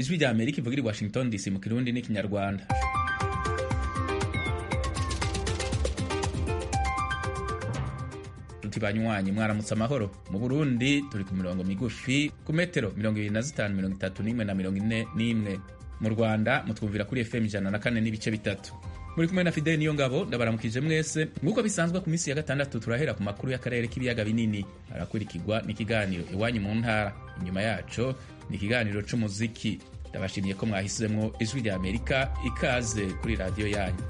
ijwi rya amerika ivugira i washington dc mu kirundi n'ikinyarwanda tuti banywanyi mwaramutse amahoro mu burundi turi ku mirongo migufi ku metero mirongo ibiri na zitanu mirongo itatu n'imwe na mirongo ine n'imwe mu rwanda mutwumvira kuri fm ijana na kane n'ibice bitatu muri kumwe na fideli niyo ngabo ndabaramukije mwese nk'uko bisanzwe ku minsi ya gatandatu turahera ku makuru y'akarere k'ibiyaga binini arakurikirwa n'ikiganiro iwanyu mu ntara inyuma yaco ni ikiganiro c'umuziki ndabashimiye ko mwahisemwo ijwi rya amerika ikaze kuri radiyo yanyu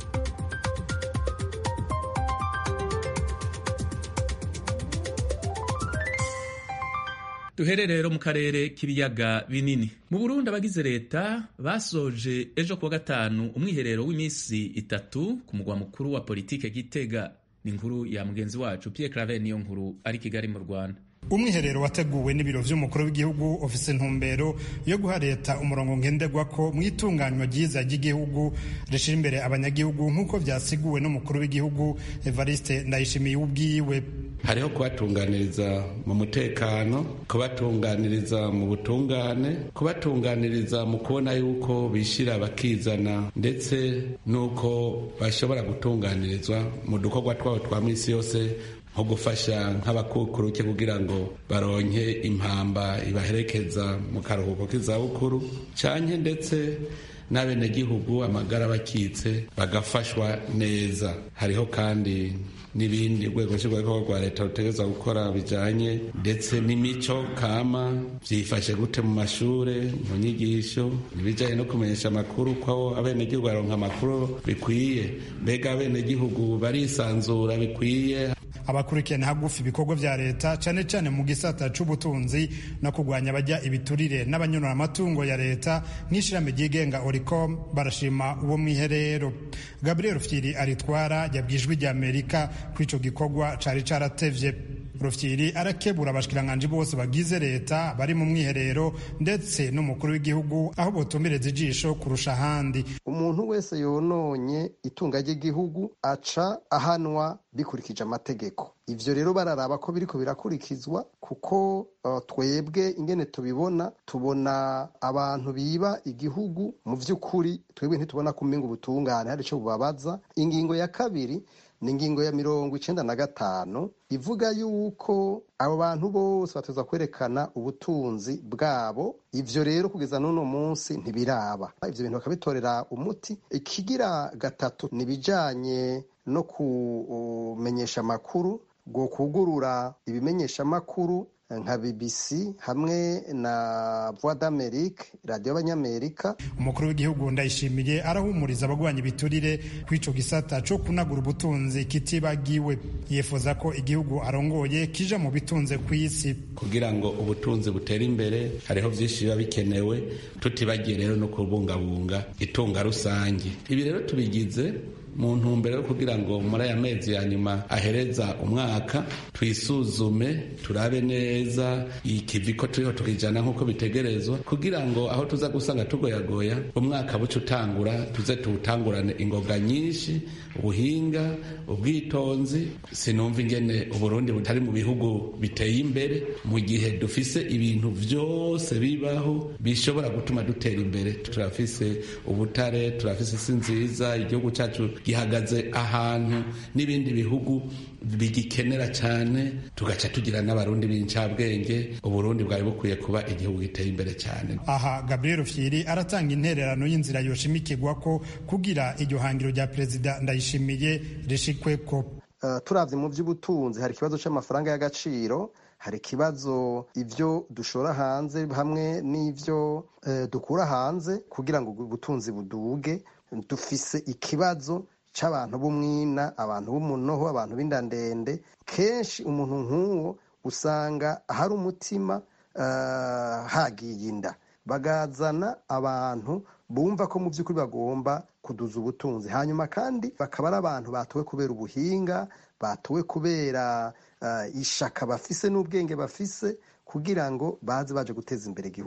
duhere rero mu karere k'ibiyaga binini mu burundi abagize leta basoje ejo kuwa gatanu umwiherero w'iminsi itatu ku mugwa mukuru wa politike gitega ni inkuru ya mugenzi wacu pierre claver niyo nkuru ari kigali mu rwanda umwiherero wateguwe n'ibiro vy'umukuru w'igihugu ofise ntumbero yo guha leta umurongo ngenderwako mu itunganywa ryiza ry'igihugu rishira imbere abanyagihugu nk'uko vyasiguwe n'umukuru w'igihugu evariste ndayishimiye ubwiwe hariho kubatunganiriza mu mutekano kubatunganiriza mu butungane kubatunganiriza mu kubona yuko bishira bakizana ndetse n'uko bashobora gutunganirizwa mu dukorwa twabo twa misi yose nko gufasha nk'abakukuruke kugira ngo baronke impamba ibaherekeza mu karuhuko k'izabukuru canke ndetse n'abenegihugu amagara bakitse bagafashwa neza hariho kandi n'ibindi urwego nshingwabikorwa rwa leta rutegerezwa gukora bijanye ndetse n'imico kama vyifashe gute mu mashure mu nyigisho ibijanye no kumenyesha amakuru ko abenegihugu baronka amakuru bikwiye mbega abenegihugu barisanzura bikwiye abakurikirana hagufi ibikorwa vya leta cane cane mu gisata c'ubutunzi no kurwanya abajya ibiturire n'abanyonora amatungo ya leta nk'ishirahamwe ryigenga oricom barashima uwo mwiherero gabriel rufyiri aritwara yabwijwe rya amerika ko ico gikorwa cari caratevye rufyiri arakebura abashikiranganji bose bagize leta bari mu mwiherero ndetse n'umukuru w'igihugu aho botumbereza ijisho kurusha ahandi umuntu wese yononye itunga ry'igihugu aca ahanwa bikurikije amategeko ivyo rero bararaba ko biriko birakurikizwa kuko uh, twebwe ingene tubibona tubona abantu biba igihugu mu vy'ukuri twebwe ntitubona kuminga ubutungane hari ico bubabaza ingingo ya kabiri ni ingingo ya mirongo icenda na gatanu ivuga yuko abo bantu bose bateza kwerekana ubutunzi bwabo ivyo rero kugeza n'uno munsi ntibiraba ivyo bintu bakabitorera umuti ikigira gatatu ni ibijanye no kumenyesha amakuru bwo kugurura ibimenyesha amakuru nka BBC hamwe na Voix d'Amerique radio y'abanyamerika umukuru w'igihugu ndayishimiye arahumuriza abagwanya ibiturire kw'ico gisata co kunagura ubutunzi kitibagiwe yifuza ko igihugu arongoye kija mu bitunze kw'isi kugira ngo ubutunzi butere imbere hariho vyinshi biba bikenewe tutibagiye rero no kubungabunga itunga rusange ibi rero tubigize mu ntumbero yo kugira ngo muri aya mezi ya nyuma ahereza umwaka twisuzume turabe neza ikivi ko turiho tukijana nk'uko bitegerezwa kugira ngo aho tuza gusanga tugoyagoya umwaka buca utangura tuze tuwutangurane ingoga nyinshi ubuhinga ubwitonzi sinumva ingene uburundi butari mu bihugu biteye imbere mu gihe dufise ibintu vyose bibaho bishobora gutuma dutera imbere turafise ubutare turafise isi nziza igihugu cacu gihagaze ahantu n'ibindi bihugu bigikenera cyane tugaca tugira n'abarundi b'incabwenge uburundi bwari bukwiye kuba igihugu giteye imbere cyane aha gabriel fyiri aratanga intererano y'inzira yoshimikirwa ko kugira iryo hangiro rya perezida ndayishimiye rishikweko uh, turavye mu vy'ubutunzi hari ikibazo c'amafaranga y'agaciro hari ikibazo ivyo dushora hanze hamwe n'ivyo uh, dukura hanze kugira ngo ubutunzi buduge dufise ikibazo c'abantu b'umwina abantu b'umunoho abantu b'indandende kenshi umuntu nk'uwo usanga hari umutima uh, hagiye inda bagazana abantu bumva ko mu by'ukuri bagomba kuduza ubutunzi hanyuma kandi bakaba ari abantu batowe kubera ubuhinga batowe kubera uh, ishaka bafise n'ubwenge bafise kugira ngo baze baje guteza imbere igihugu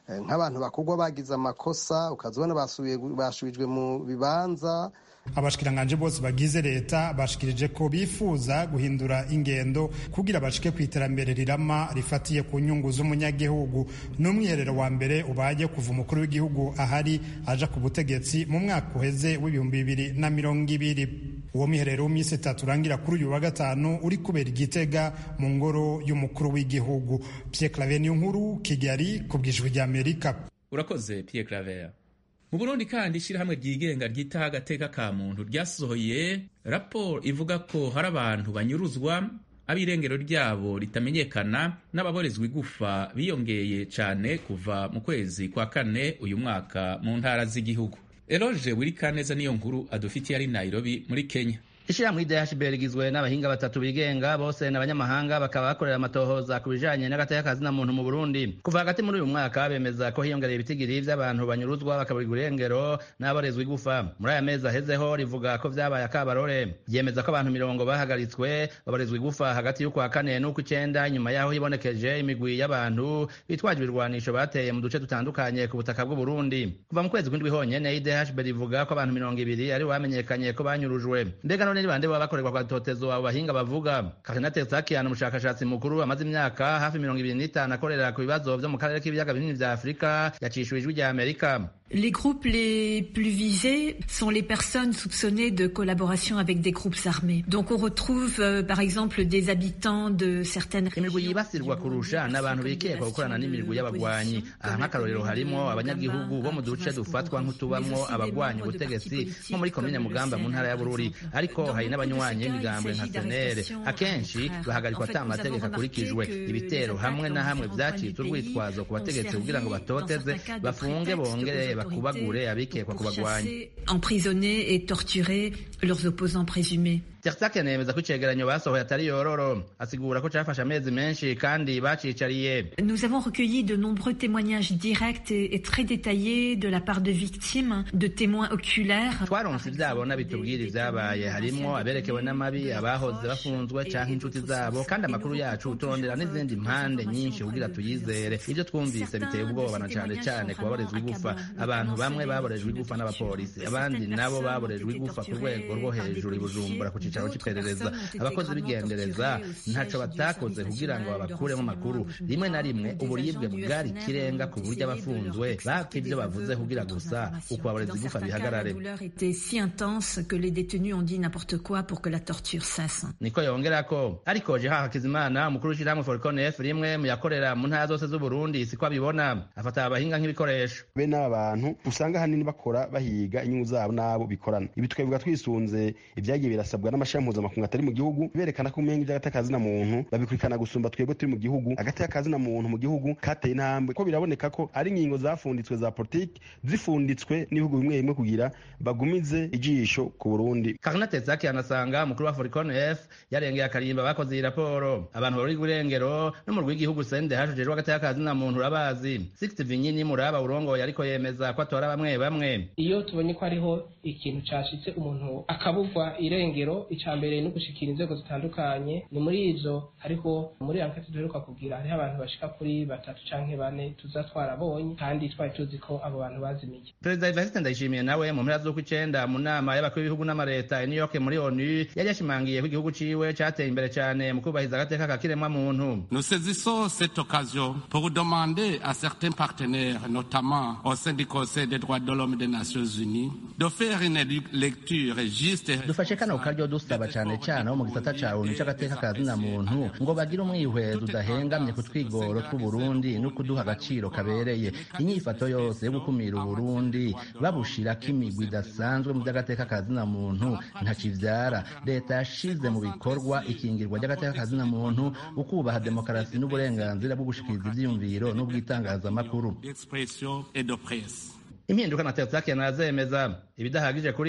nk'abantu bakugwa bagize amakosa ukazibona basubijwe mu bibanza abashikiranganje bose bagize leta bashikirije ko bifuza guhindura ingendo kugira bashike ku iterambere rirama rifatiye ku nyungu z'umunyagihugu n'umwiherero wa mbere ubaye kuva umukuru w'igihugu ahari aja ku butegetsi mu mwaka uheze w'ibihumbi bibiri na mirongo ibiri uwo mwiherero w'iminsi itatu urangira kuri uyu wa gatanu uri kubera igitega mu ngoro y'umukuru w'igihugu Pierre Claver niyo nkuru Kigali ku bwijwi rya Amerika urakoze Pierre Claver mu burundi kandi ishyirahamwe ryigenga ryitaho agateka ka muntu ryasohoye raporo ivuga ko hari abantu banyuruzwa ab'irengero ryabo ritamenyekana n'ababorezwa igufa biyongeye cyane kuva mu kwezi kwa kane uyu mwaka mu ntara z'igihugu eroge wirikaneza niyo nkuru adufitiye ari nairobi muri kenya ishyirahamwe idhb rigizwe n'abahinga batatu bigenga bose n'abanyamahanga bakaba bakorera amatohoza ku bijanye n'agateka kazina muntu mu burundi kuva hagati muri uyu mwaka bemeza ko hiyongereye ibitigiri vy'abantu banyuruzwa bakaburirwa irengero n'aborezwa igufa muri aya mezi ahezeho rivuga ko vyabaye akabarore ryemeza ko abantu mirongo bahagaritswe baborezwa igufa hagati y'ukwa kane n'ukw'icenda inyuma yaho hibonekeje imigwi y'abantu bitwaje ibirwanisho bateye mu duce dutandukanye ku butaka bw'uburundi kuva mu kwezi kw'indwi honyene idhb rivuga ko abantu mirongo ibiri ari bamenyekanye ko banyurujwe mbega none ni bande baba bakorerwa kwa totezo abo bahinga bavuga Karina Tetsakian umushakashatsi mukuru amaze imyaka hafi mirongo ibiri n'itanu akorera ku bibazo vyo mu karere k'ibiyaga binini vya Afurika yacishuwe ijwi rya Amerika Les groupes les plus visés sont les personnes soupçonnées de collaboration avec des groupes armés. Donc on retrouve euh, par exemple des habitants de certaines imigwi yibasirwa kurusha n'abantu bikekwa gukorana n'imigwi y'abagwanyi aha nk'akarorero harimo abanyagihugu bo mu duce dufatwa nk'utubamwo abagwanya ubutegetsi nko muri komine mugamba mu ntara ya bururi ariko hari n'abanywanyi b'imigambwe nka senere akenshi bahagarikwa ata amategeko akurikijwe ibitero hamwe na hamwe vyacitse urwitwazo ku bategetsi kugira ngo batoteze bafunge bongere bakubagure abikekwa kubagwanya emprisonner et torturer leurs opposants présumés Tertake nemeza ko icegeranyo basohoye atari yororo asigura ko cafashe amezi menshi kandi bacicariye Nous avons recueilli de nombreux témoignages directs et, et très détaillés de la part de victimes, de témoins oculaires. twaronse ivyabona bitubwira ivyabaye harimwo aberekewe n'amabi abahoze bafunzwe canke inshuti zabo kandi amakuru yacu turondera n'izindi mpande nyinshi kugira tuyizere ivyo twumvise biteye ubwoba na cane cane ku baborezwa igufa abantu bamwe baborejwe igufa n'abapolisi abandi nabo baborejwe igufa ku rwego rwo hejuru i bujumbura ku cicaro c'iperereza abakozi b'igendereza ntaco batakoze kugira ngo babakuremo amakuru rimwe na rimwe uburibwe bwari ikirenga ku buryo abafunzwe bapfa ivyo bavuze kugira gusa uko baboreza igufa bihagarare La douleur était si intense que les détenus ont dit n'importe quoi pour que la torture cesse. niko yongerako ariko jeha hakizimana umukuru w'ishirahamwe forconef rimwe mu yakorera mu ntara zose z'uburundi siko abibona afata abahinga nk'ibikoresho bene aba bantu usanga ahanini bakora bahiga inyungu zabo n'abo bikorana ibi tukabivuga twisunze ibyagiye birasabwa n'amashami mpuzamakungu atari mu gihugu berekana ko umenga iby'agateka muntu babikurikirana gusumba twebwe turi mu gihugu agateka muntu mu gihugu kateye intambwe ko biraboneka ko ari ingingo zafunditswe za politiki zifunditswe n'ibihugu bimwe bimwe kugira bagumize ijisho ku burundi karina tezaki anasanga umukuru wa foricon f yarengeye akarimba bakoze iyi raporo abantu bari irengero n'umurwi w'igihugu sende hashujejwe agateka kazina muntu urabazi sixty vinyini muraba urongoye ariko yemeza ko atora bamwe bamwe iyo tubonye ko hariho ikintu cashitse umuntu akabugwa irengero ica mbere no gushikira inzego zitandukanye ni muri izo hariho muri ankete duheruka kugira hariho abantu bashika kuri batatu canke bane tuza twarabonye kandi twari tuzi ko abo bantu bazimiye perezida evariste ndayishimiye nawe mu mpera z'uko icenda mu nama y'abakuru b'ibihugu n'amareta i new york muri onu yari yashimangiye ko igihugu ciwe cateye imbere cane mu kubahiriza agateka ka kiremwa muntu Nous saisissons cette occasion pour demander à certains partenaires, notamment au sein du Conseil des droits de l'homme des Nations Unies, de faire une lecture juste et dufashe kano karyo dusaba cane cane abo mu gisata ca onu c'agateka ka zina muntu ngo bagire umwihwezo udahengamye ku twigoro tw'uburundi no kuduha agaciro kabereye inyifato yose yo gukumira uburundi babushirako imigwi idasanzwe mu vy'agateka ka zina muntu ntakivyara leta yashize mu bikorwa ikingirwa ry'agateka ka zina muntu ukubaha demokarasi n'uburenganzira bwo gushikiriza ivyiyumviro n'ubwitangazamakuru d'expression et de presse. impinduka na teotsakian arazemeza ibidahagije kuri we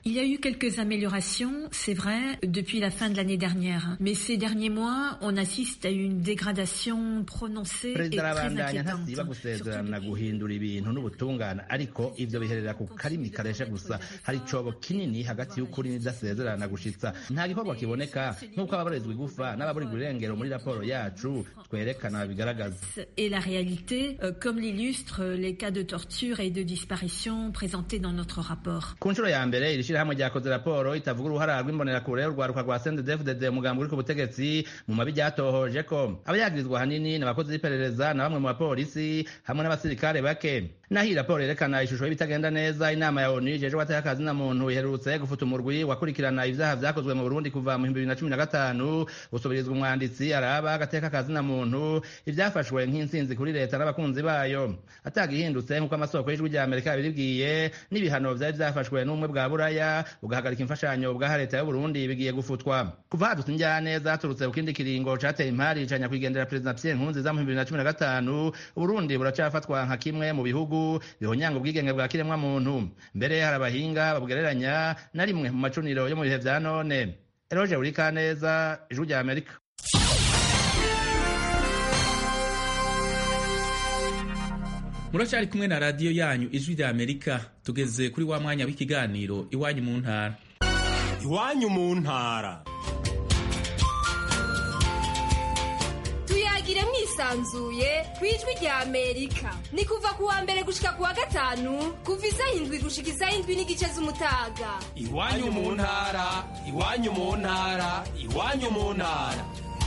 Il y a eu quelques améliorations, c'est vrai, depuis la fin de l'année dernière. Mais ces derniers mois, on assiste à une dégradation prononcée et perezida très arabandanya inquiétante. ntasiba gusezerana guhindura ibintu n'ubutungane ariko ivyo biherera ku karimi kareshe gusa hari icobo kinini hagati y'ukuri n'idasezerana gushitsa nta gikorwa kiboneka nk'uko ababarizwa igufa n'ababurirwa irengero muri raporo yacu twerekana bigaragaza Et la réalité, euh, comme l'illustrent les cas de torture et de disparition présentés dans notre rapport. ku nshuro ya mbere iri shirahamwe ryakoze raporo itavuga uruhara rw'imbonerakure urwaruka rwa sndfdd umugambi uri ku butegetsi mu mabi ryatohoje ko abayagirizwa hanini ni abakozi b'iperereza na bamwe mu bapolisi hamwe n'abasirikare bake naho iyi raporo yerekana ishusho y'ibitagenda neza inama ya onu ijejwe atakazi na muntu iherutse gufuta umurwi wakurikirana ivyaha vyakozwe mu burundi kuva mu bihumbi bibiri na cumi na gatanu gusubirizwa umwanditsi araba agateka kazi na muntu ivyafashwe nk'intsinzi kuri leta n'abakunzi bayo atagihindutse nk'uko amasoko y'ijwi rya amerika yabibibwiye n'ibihano vyari vyafashwe n'ubumwe bwa buraya bugahagarika imfashanyo bwaha leta y'uburundi bigiye gufutwa kuva hadutse injyaneza haturutse ku kindi kiringo cateye impari ca nyakwigendera perezida pierre nkurunziza mu bihumbi bibiri na cumi na gatanu uburundi buracafatwa nka kimwe mu bihugu bihonyanga ubwigenge bwa kiremwa muntu mbere hari abahinga babugereranya na rimwe mu macuniro yo mu bihe vya none eroje urikaneza ijwi rya amerika muracyari kumwe na radiyo yanyu ijwi rya amerika tugeze kuri wa mwanya w'ikiganiro iwanyu mu ntara iwanyu mu ntara tuyagire mwisanzuye ku ijwi rya amerika ni kuva ku wa mbere gushika ku wa gatanu kuva isaha indwi gushika isaha indwi n'igice z'umutaga iwanyu mu ntara iwanyu mu ntara iwanyu mu ntara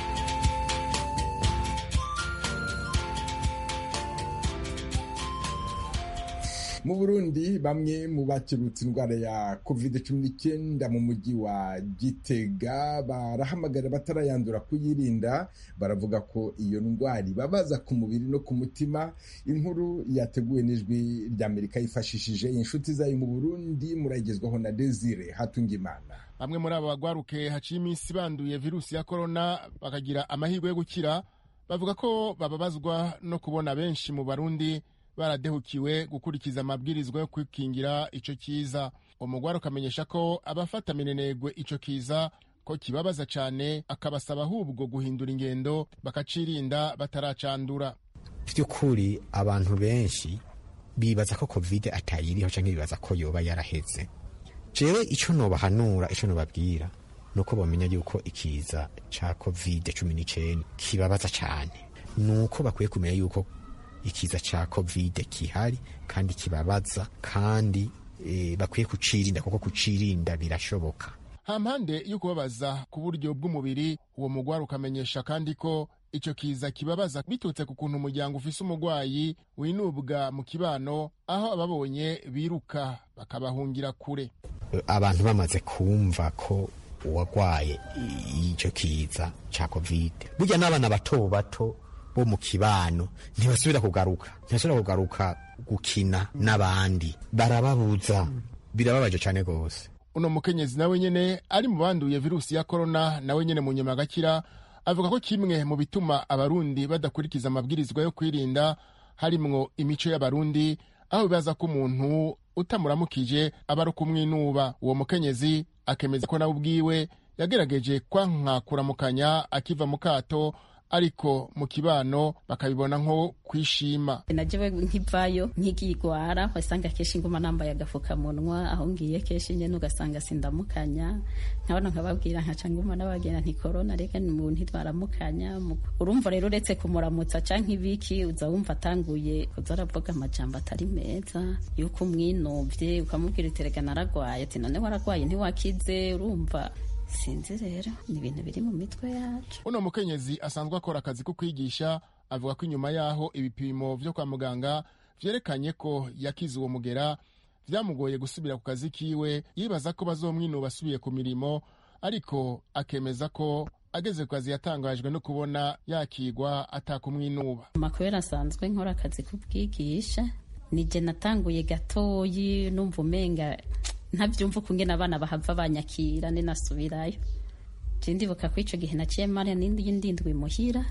mu burundi bamwe mu bakirutse indwara ya covid cumi n'icyenda mu mujyi wa gitega barahamagarira batarayandura kuyirinda baravuga ko iyo ndwara ibabaza ku mubiri no ku mutima inkuru yateguwe n'ijwi ry'amerika yifashishije inshuti zayo mu burundi murayigezwaho na desire hatungimana bamwe muri aba bagwaruke haciye iminsi banduye virusi ya korona bakagira amahirwe yo gukira bavuga ko bababazwa no kubona benshi mu barundi baradehukiwe gukurikiza amabwirizwa yo kwikingira ico kiza umugwari ukamenyesha ko abafata minenegwe ico kiza ko kibabaza cane akabasaba ahubwo guhindura ingendo bakacirinda bataracandura by'ukuri abantu benshi bibaza ko covid atayiriho canke bibaza ko yoba yaraheze jewe ico nobahanura ico nobabwira nuko bomenya yuko ikiza ca covid cumi n'icenda kibabaza cane nuko bakwiye kumenya yuko ikiza ca covid kihari kandi kibabaza kandi e, bakwiye kucirinda kuko kucirinda birashoboka hampande yo kubabaza ku buryo bw'umubiri uwo mugwari ukamenyesha kandi ko ico kiza kibabaza biturutse ku kuntu umuryango ufise umugwayi winubwa mu kibano aho ababonye biruka bakabahungira kure abantu bamaze kumva ko uwagwaye ico kiza ca covid burya n'abana bato bato bo mu kibano ntibasubira kugaruka ntibasubira kugaruka gukina n'abandi barababuza birababaje cyane rwose uno mukenyezi nawe nyene ari mu banduye virusi ya korona nawe nyene mu nyuma agakira avuga ko kimwe mu bituma abarundi badakurikiza amabwirizwa yo kwirinda harimwo imico y'abarundi aho bibaza ko umuntu utamuramukije aba ari ukumwinuba uwo mukenyezi akemeza ko nawe ubwiwe yagerageje kwanka kuramukanya akiva mu kato ariko mu kibano bakabibona nko kwishima najewe nkivayo nkigigwara wasanga kenshi nguma nambaye agafukamunwa aho ngiye kenshi nyene ugasanga sindamukanya nkabona nkababwira nkaca nguma nabagenda nti korona reka mu ntitwaramukanya urumva rero uretse kumuramutsa canke ibiki uza wumva atanguye kuza aravuga amajambo atari meza yuko umwinovye ukamubwira uterega naragwaye ati none waragwaye ntiwakize urumva sinzi rero ni ibintu biri mu mitwe yacu uno mukenyezi asanzwe akora akazi ko kwigisha avuga ko inyuma yaho ibipimo vyo kwa muganga vyerekanye ko yakize uwo mugera vyamugoye gusubira ku kazi kiwe yibaza ko bazomwinuba asubiye ku mirimo ariko akemeza ko ageze ku kazi yatangajwe no kubona yakigwa atakumwinuba makubera asanzwe nkora akazi k'ubwigisha nije natanguye gatoyi numva umenga ntabyumva ukungena abana bahava banyakira ninasubirayo je ndibuka ko ico gihe naciye mara nindi ndindwi muhira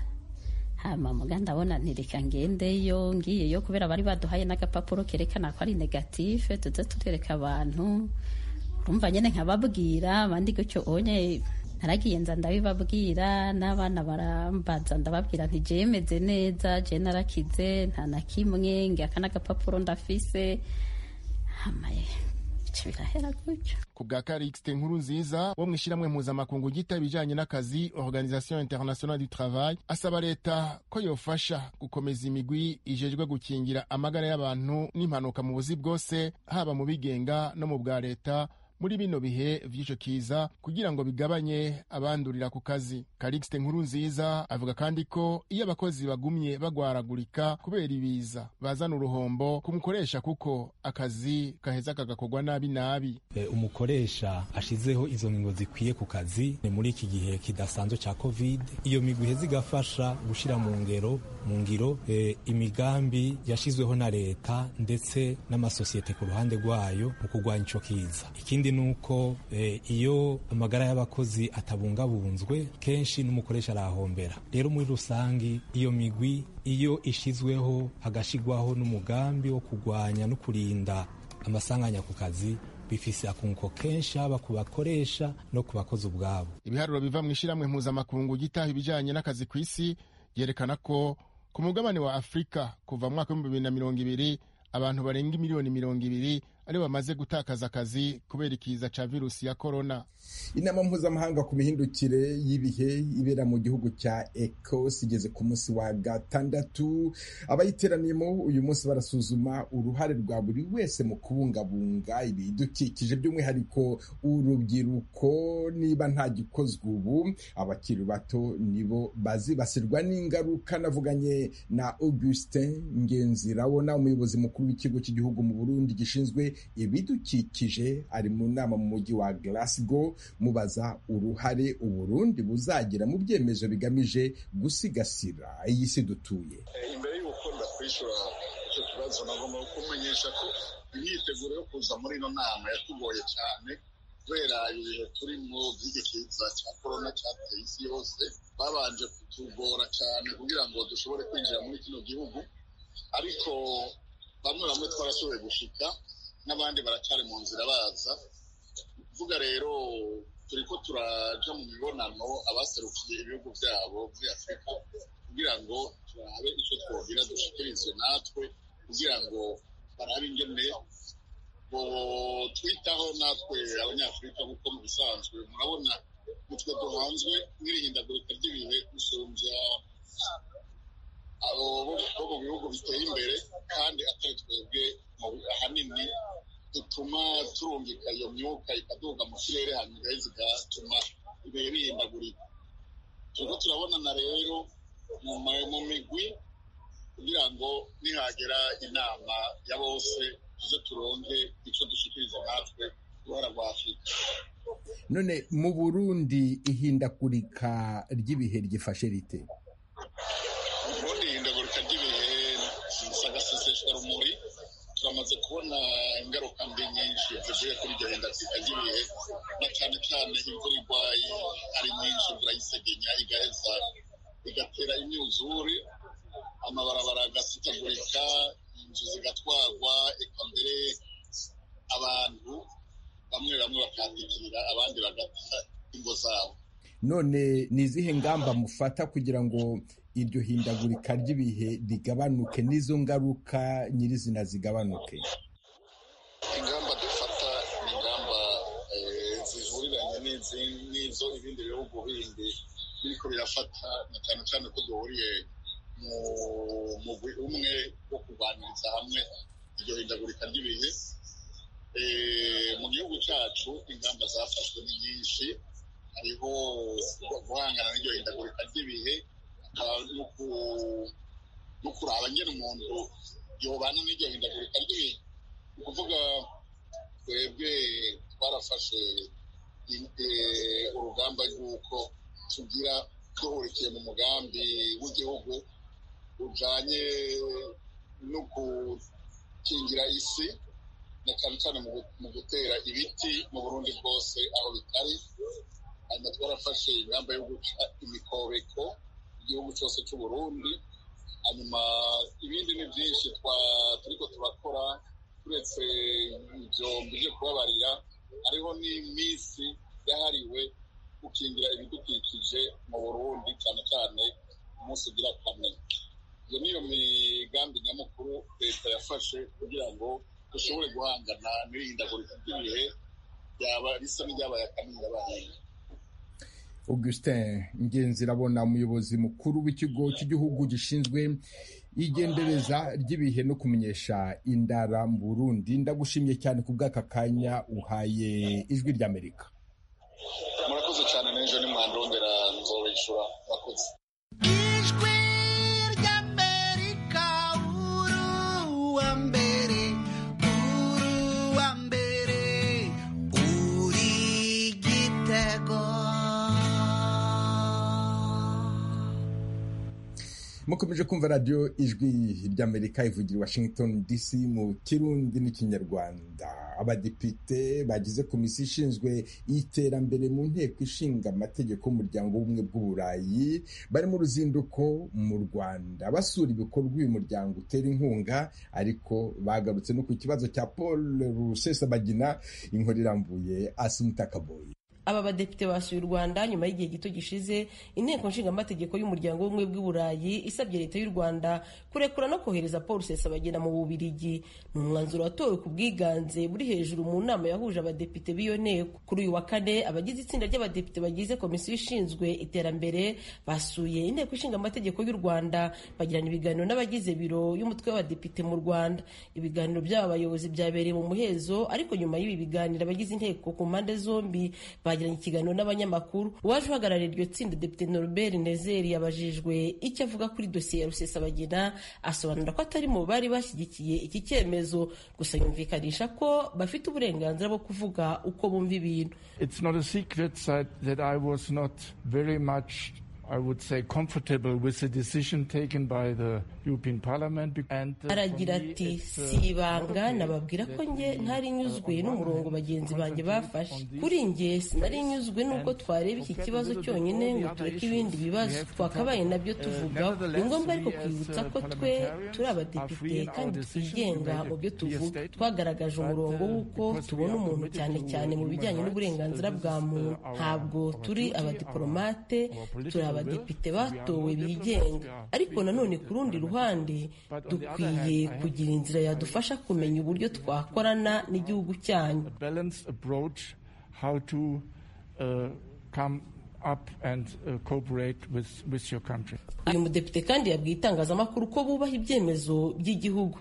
hama muga ndabona ntireka ngendeyo ngiyeyo kubera bari baduhaye n'agapapuro kerekana ko ari negative tuze turereka abantu urumva nyene nkababwira abandi gutyo onye naragiye nza ndabibabwira n'abana barambaza ndababwira nti jewe meze neza je narakize nta na kimwe ngaka n'agapapuro ndafise hamaye bica birahera gutyo ku bwa karixte nkuru nziza wo mu ishyirahamwe mpuzamakungu ryita ibijyanye n'akazi organisation internationale du travail asaba leta ko yofasha gukomeza imigwi ijejwe gukingira amagara y'abantu n'impanuka mu buzi bwose haba mu bigenga no mu bwa leta muri bino bihe vy'ico kiza kugira ngo bigabanye abandurira ku kazi karixte nkuru nziza avuga kandi ko iyo abakozi bagumye bagwaragurika kubera ibiza bazana uruhombo kumukoresha kuko akazi kaheza kagakorwa nabi nabi e, umukoresha ashizeho izo ngingo zikwiye ku kazi ni muri iki gihe kidasanzwe ca covid iyo migwi iheza igafasha gushira mu ngero mu ngiro e, imigambi yashizweho na leta ndetse n'amasosiyete ku ruhande rwayo mu kurwanya ico kiza ikindi nuko e, iyo amagara y'abakozi atabungabunzwe kenshi n'umukoresha arahombera rero muri rusangi iyo migwi iyo ishizweho hagashigwaho n'umugambi wo kurwanya no kurinda amasanganya ku kazi bifise akunguko kenshi haba ku bakoresha no ku bakozi ubwabo ibiharuro biva mu ishyirahamwe mpuzamakungu gitaha ibijyanye n'akazi ku isi byerekana ko ku mugabane wa afurika kuva mu mwaka w'ibihumbi bibiri na mirongo ibiri abantu barenga miliyoni mirongo ibiri aribo bamaze gutakaza akazi kubera ikiza ca virusi ya korona inama mpuzamahanga ku mihindukire y'ibihe ibera mu gihugu cya ecos igeze ku munsi wa gatandatu abayiteraniyemo uyu munsi barasuzuma uruhare rwa buri wese mu kubungabunga ibidukikije by'umwihariko urubyiruko niba nta gikozwe ubu abakiri bato nibo bazibasirwa n'ingaruka navuganye na augustin ngenzirabona umuyobozi mukuru w'ikigo cy'igihugu mu burundi gishinzwe ibidukikije ari mu nama mu mujyi wa Glasgow mubaza uruhare uburundi buzagira mu byemezo bigamije gusigasira iyi si dutuye imbere y'uko ndakwishura icyo kibazo nagomba kumenyesha ko imyiteguro yo kuza muri ino nama yatugoye cyane kubera ibihe turimo by'igikiza cya korona cyateye isi yose babanje kutugora cyane kugira ngo dushobore kwinjira muri kino gihugu ariko bamwe bamwe twarashoboye gushika n'abandi baracyari mu nzira baza kuvuga rero turi ko turaja mu mibonano abaserukiye ibihugu byabo muri afurika kugira ngo turabe icyo twogira dushikirize natwe kugira ngo barabe ingene twitaho natwe abanyafurika kuko mu bisanzwe murabona utwe duhanzwe n'irihindagurika ry'ibihe gusumbya abo bo mu bihugu biteye imbere kandi atari twebwe ahanini dutuma turungika iyo myuka ikaduga mu kirere hanyuma zigatuma ibihe bihindagurika turiko turabonana rero mu migwi kugira ngo nihagera inama ya bose tuze turonke icyo dushikiriza natwe uruhara rwa afurika none mu burundi ihindagurika ry'ibihe ryifashe rite ubundi ihindagurika ry'ibihe sagaseseshwa rumuri turamaze kubona ingaruka mbi nyinshi zivuye kuri iryo hindagurika ry'ibihe na cyane cyane imvura igwaye ari nyinshi imvura y'isegenya igaheza igatera imyuzure amabarabara agasitagurika inzu zigatwarwa eka mbere abantu bamwe bamwe bakahatikirira abandi bagata ingo zabo none ni izihe ngamba mufata kugira ngo iryo hindagurika ry'ibihe rigabanuke n'izo ngaruka nyirizina zigabanuke ingamba dufata ni ingamba zihuriranye n'izo ibindi bihugu bindi biriko birafata na cyane cyane ko duhuriye mu mugwi umwe wo kurwaniriza hamwe iryo hindagurika ry'ibihe mu gihugu cyacu ingamba zafashwe ni nyinshi hariho guhangana n'iryo hindagurika ry'ibihe no kuraba nyine umuntu yobana n'iryo hindagurika ry'ibihe ni ukuvuga twebwe twarafashe urugamba rw'uko tugira duhurikiye mu mugambi w'igihugu ujanye no gukingira isi na cyane cyane mu gutera ibiti mu burundi bwose aho bitari hanyuma twarafashe ingamba yo guca imikobeko igihugu cyose cy'uburundi hanyuma ibindi ni byinshi turiko turakora turetse ibyo mbije kubabarira hariho n'iminsi yahariwe gukingira ibidukikije mu burundi cyane cyane umunsi ugira kane iyo niyo migambi nyamukuru leta yafashe kugira ngo dushobore guhangana n'irihindagurika ry'ibihe ryaba risa n'iryabaye akanini abahinga augustin ngenzi irabona umuyobozi mukuru w'ikigo cy'igihugu gishinzwe igendereza ry'ibihe no kumenyesha indara mu burundi ndagushimye cyane ku bw'aka kanya uhaye ijwi ry'amerika murakoze cyane n'ejo nimwandondera nzobishura murakoze ijwi ry'amerika uruwa mbere uruwa mbere uri gitego mukomeje kumva radiyo ijwi ry'amerika ivugira i washington dc mu kirundi n'ikinyarwanda abadepite bagize komisiyo ishinzwe iterambere mu nteko ishinga amategeko y'umuryango w'ubumwe bw'uburayi bari mu ruzinduko mu rwanda basura ibikorwa uyu muryango utera inkunga ariko bagarutse no ku kibazo cya paul rusesabagina inkuru irambuye asumita kaboyi aba badepite basuye u rwanda nyuma y'igihe gito gishize inteko nshingamategeko y'umuryango w'ubumwe bw'i burayi isabye leta y'u rwanda kurekura no kohereza paul rusesabagina mu bubirigi ni umwanzuro watowe ku bwiganze buri hejuru mu nama yahuje abadepite b'iyo nteko kuri uyu wa kane abagize itsinda ry'abadepite bagize komisiyo ishinzwe iterambere basuye inteko ishinga amategeko y'u rwanda bagirana ibiganiro n'abagize biro y'umutwe w'abadepite mu rwanda ibiganiro by'aba bayobozi byabereye mu muhezo ariko nyuma y'ibi biganiro abagize inteko ku mpande zombi bagiranye ikiganiro n'abanyamakuru uwaje uhagarariye iryo tsinda depite norbert nezeri yabajijwe icyo avuga kuri dosiye ya rusesabagina asobanura ko atari mu bari bashyigikiye iki cyemezo gusa yumvikanisha ko bafite uburenganzira bwo kuvuga uko bumva ibintu It's not a secret that, that I was not very much I would say comfortable with the decision taken by the European Parliament and uh, aragira ati si ibanga nababwira ko nge ntari nyuzwe n'umurongo bagenzi banjye bafashe kuri nge sinari nyuzwe n'uko twareba iki kibazo cyonyine ngo tureke ibindi bibazo twakabaye nabyo tuvugaho ni ngombwa ariko kwibutsa ko twe turi abadepite kandi twigenga mu byo tuvuga twagaragaje umurongo w'uko tubona umuntu cyane cyane mu bijyanye n'uburenganzira bwa muntu ntabwo turi abadiplomate turi abadepite batowe bigenga ariko nanone ku rundi ruhande dukwiye kugira inzira yadufasha kumenya uburyo twakorana n'igihugu cyanyu up and uh, cooperate with, with your country. uyu mudepite kandi yabwiye itangazamakuru ko bubaha ibyemezo by'igihugu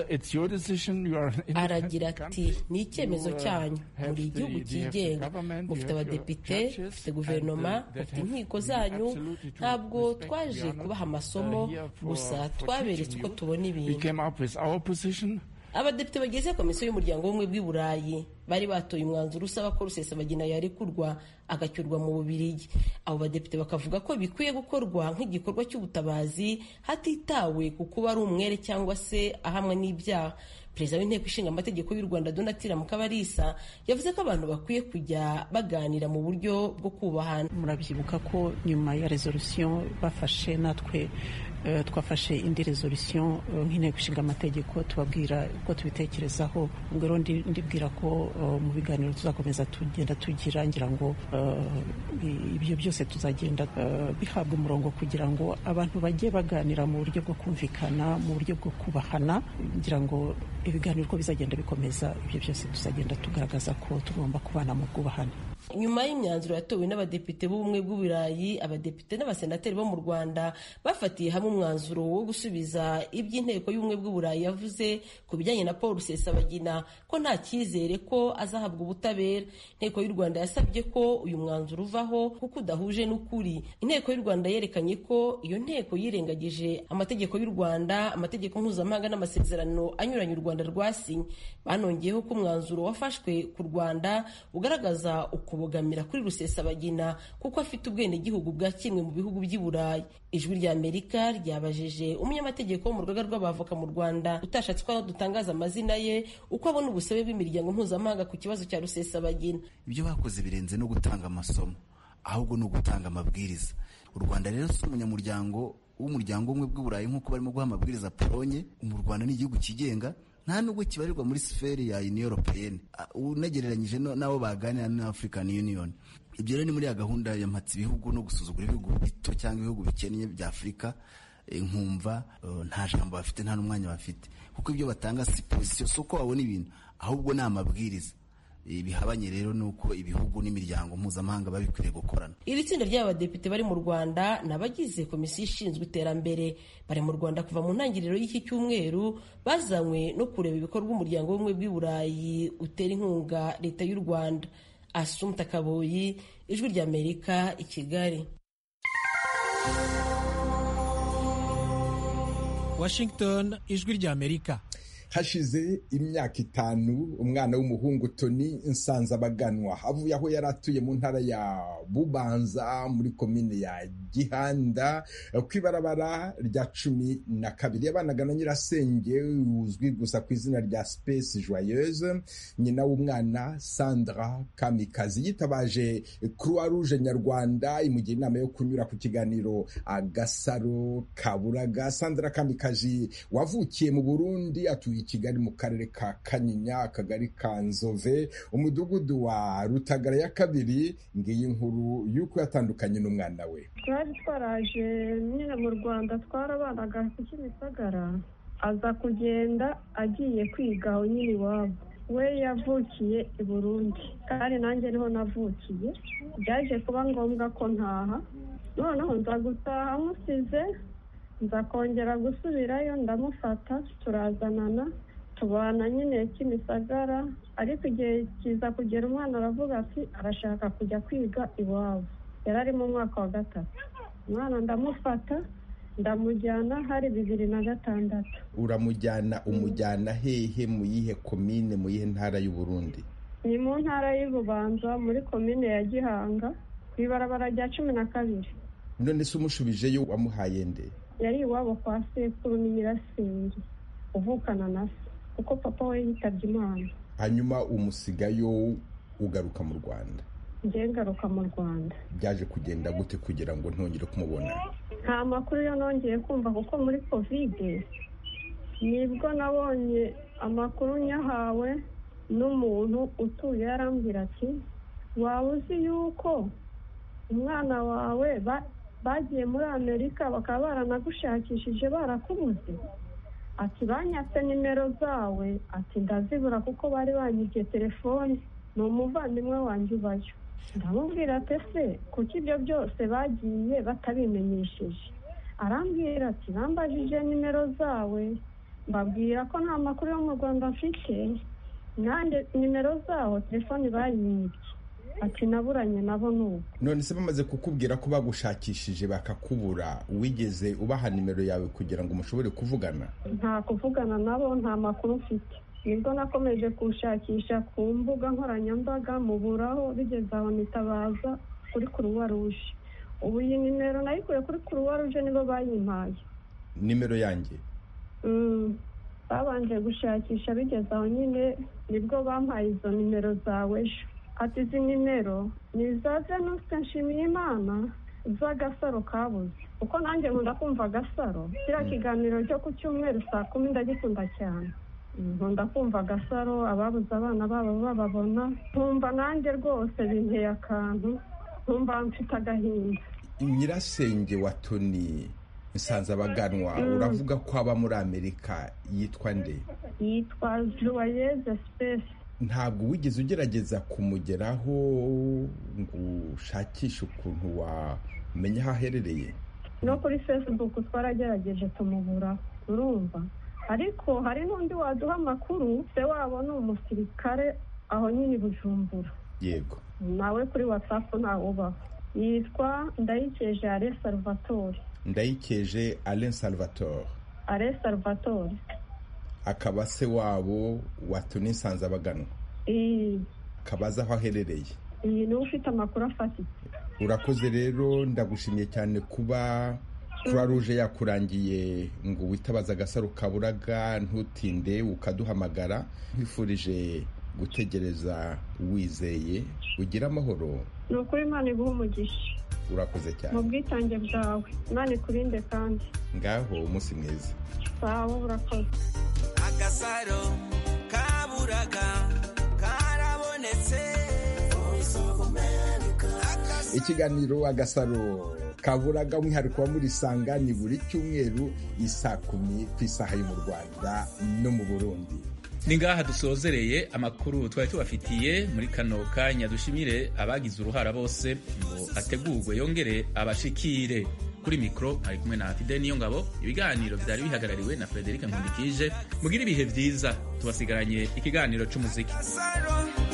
aragira ati ni icyemezo cyanyu muri igihugu cyigenga mufite abadepite mufite guverinoma mufite inkiko zanyu ntabwo twaje kubaha amasomo gusa twaberetse uko tubona ibintu abadepite bagize komisiyo y'umuryango w'ubumwe bw'i burayi bari batoye umwanzuro usaba ko rusesabagina yarekurwa agacyurwa mu bubirigi abo badepite bakavuga ko bikwiye gukorwa nk'igikorwa cy'ubutabazi hatitawe ku kuba ari umwere cyangwa se ahamwe n'ibyaha perezida w'inteko ishinga amategeko y'u rwanda donatira mukabarisa yavuze ko abantu bakwiye kujya baganira mu buryo bwo kubahana murabyibuka ko nyuma ya resolution bafashe natwe uh, twafashe indi resolution uh, nk'inteko ishinga amategeko tubabwira uko tubitekerezaho ubwo rero ndibwira ko uh, mu biganiro tuzakomeza tugenda tugira ngira ngo ibyo byose tuzagenda bihabwa umurongo kugira ngo abantu bajye baganira mu buryo bwo kumvikana mu buryo bwo kubahana ngira ngo ibiganiro uko bizagenda bikomeza ibyo byose tuzagenda tugaragaza ko tugomba kubana mu bwubahane nyuma y'imyanzuro yatowe n'abadepite b'ubumwe bw'uburayi abadepite n'abasenateri bo mu rwanda bafatiye hamwe umwanzuro wo gusubiza iby'inteko y'ubumwe bw'uburayi yavuze ku bijyanye na paul rusesabagina ko nta cyizere ko azahabwa ubutabera inteko y'u rwanda yasabye ko uyu mwanzuro uvaho kuko udahuje n'ukuri inteko y'u rwanda yerekanye ko iyo nteko yirengagije amategeko y'u rwanda amategeko mpuzamahanga n'amasezerano anyuranye u rwanda rwasinye banongeyeho ko umwanzuro wafashwe ku rwanda ugaragaza ukubogamira kuri rusesabagina kuko afite ubwenegihugu bwa kimwe mu bihugu by'i burayi ijwi rya amerika ryabajije umunyamategeko wo mu rugaga rw'abavoka mu rwanda utashatse ko dutangaza amazina ye uko abona ubusabe bw'imiryango mpuzamahanga ku kibazo cya rusesabagina ibyo bakoze birenze no gutanga amasomo ahubwo ni ugutanga amabwiriza u rwanda rero si umunyamuryango w'umuryango umwe bw'uburayi nk'uko barimo guha amabwiriza polonye mu rwanda ni igihugu kigenga nta nubwo kibarirwa muri siferi ya union européenne unagereranyije n'abo baganira na african union ibyo rero ni muri ya gahunda ya mpatsa ibihugu no gusuzugura ibihugu bito cyangwa ibihugu bikennye bya afurika nkumva nta jambo bafite nta n'umwanya bafite kuko ibyo batanga si pozisiyo si uko babona ibintu ahubwo ni amabwiriza bihabanye rero nuko ibihugu n'imiryango mpuzamahanga biba bikwiriye gukorana iri tsinda ry'abadepite bari mu rwanda ni abagize komisiyo ishinzwe iterambere bari mu rwanda kuva mu ntangiriro y'iki cyumweru bazanywe no kureba ibikorwa umuryango w'ubumwe bw'i burayi utera inkunga leta y'u rwanda asumta kaboyi ijwi ry'amerika i kigali washington ijwi ry'amerika hashize imyaka itanu umwana w'umuhungu toni nsanzabaganwa avuye aho yari atuye mu ntara ya bubanza muri komine ya gihanda ku ibarabara rya cumi na kabiri yabanaga na nyirasenge uzwi gusa ku izina rya space joyeuse nyina w'umwana sandra kamikazi yitabaje croix rouge nyarwanda imugira inama yo kunyura ku kiganiro agasaro kaburaga sandra kamikazi wavukiye mu burundi atuye i kigali mu karere ka kanyinya akagari ka nzove umudugudu wa rutagara ya kabiri ngiyi nkuru y'uko yatandukanye n'umwana we twari twaraje nyine mu rwanda twarabanaga ku kimisagara aza kugenda agiye kwiga aho nyine iwabo we yavukiye i burundi kandi nanjye niho navukiye byaje kuba ngombwa ko ntaha noneho nza gutaha musize nza kongera gusubirayo ndamufata turazanana tubana nyine kimisagara ariko igihe kiza kugera umwana aravuga ati arashaka kujya kwiga iwabo yari ari mu mwaka wa gatatu umwana ndamufata ndamujyana hari bibiri na gatandatu uramujyana umujyana hehe mu yihe komine mu yihe ntara y'uburundi ni mu ntara y'ububanza muri komine ya gihanga ku ibarabara rya cumi na kabiri none se umushubijeyo wamuhaye nde yari iwabo kwa sekuru ni nyirasenge uvukana na se kuko papa we yitabye imana hanyuma umusigayo ugaruka mu rwanda njye ngaruka mu rwanda byaje kugenda gute kugira ngo ntongere kumubona nta makuru yo nongeye kumva kuko muri kovide nibwo nabonye amakuru nyahawe n'umuntu utuye yarambwira ati waba uzi yuko umwana wawe bagiye muri amerika bakaba baranagushakishije barakubuze ati banyatse nimero zawe ati ndazibura kuko bari banyibye telefone ni umuvandimwe wanjye ubayo ndamubwira ati ese kuki ibyo byose bagiye batabimenyesheje arambwira ati bambajije nimero zawe mbabwira ko nta makuru yo mu rwanda mfite nanjye nimero zaho telefone bayibye ati naburanye nabo nubu none se bamaze kukubwira ko bagushakishije bakakubura wigeze ubaha nimero yawe kugira ngo mushobore kuvugana nta kuvugana nabo nta makuru mfite nibwo nakomeje kuwushakisha ku mbuga nkoranyambaga muburaho bigeze aho nitabaza kuri kuruwa ruje ubu iyi nimero nayikuye kuri kuruwa ruje nibo bayimpaye nimero yanjye babanje gushakisha bigeze aho nyine nibwo bampaye izo nimero zawe ejo ati izi nimero ni iza venuste nshimiyimana z'agasaro kabuze kuko nanjye nkunda kumva agasaro kiriya kiganiro cyo ku cyumweru saa kumi ndagikunda cyane nkunda kumva agasaro ababuze abana babo bababona nkumva nanjye rwose binteye akantu nkumva mfite agahinda nyirasenge wa toni nsanzabaganwa uravuga ko aba muri amerika yitwa nde yitwa joyeze sipesi ntabwo wigeze ugerageza kumugeraho ngo ushakishe ukuntu wamenya aho aherereye no kuri facebook twaragerageje tumubura urumva ariko hari n'undi waduha amakuru se wabo ni umusirikare aho nyine i bujumbura yego nawe kuri watsapu ntawubaho yitwa ndayikeje ale salvatore ndayikeje alain salvatore ale salvatore akaba se wabo wa toni nsanzabaganwa akaba azi aho aherereye iyi niwe ufite amakuru afatitse urakoze rero ndagushimiye cyane kuba croix rouge yakurangiye ngo witabaze agasaro kaburaga ntutinde ukaduhamagara nkwifurije gutegereza wizeye ugire amahoro ni ukuri imana iguha umugisha urakoze cyane mu bwitange bwawe imana ikurinde kandi ngaho umunsi mwiza sawa urakoze agasaro kaburaga karabonetse ikiganiro agasaro kaburaga umwihariko wa muri sanga ni buri cyumweru isaa kumi ku isaha yo mu rwanda no mu burundi ni ngaha dusozereye amakuru twari tubafitiye muri kano kanya dushimire abagize uruhara bose ngo ategurwe yongere abashikire kuri mikoro ari kumwe na fide niyo ngabo ibiganiro byari bihagarariwe na frederic nkundikije mugire ibihe byiza tubasigaranye ikiganiro cy'umuziki agasaro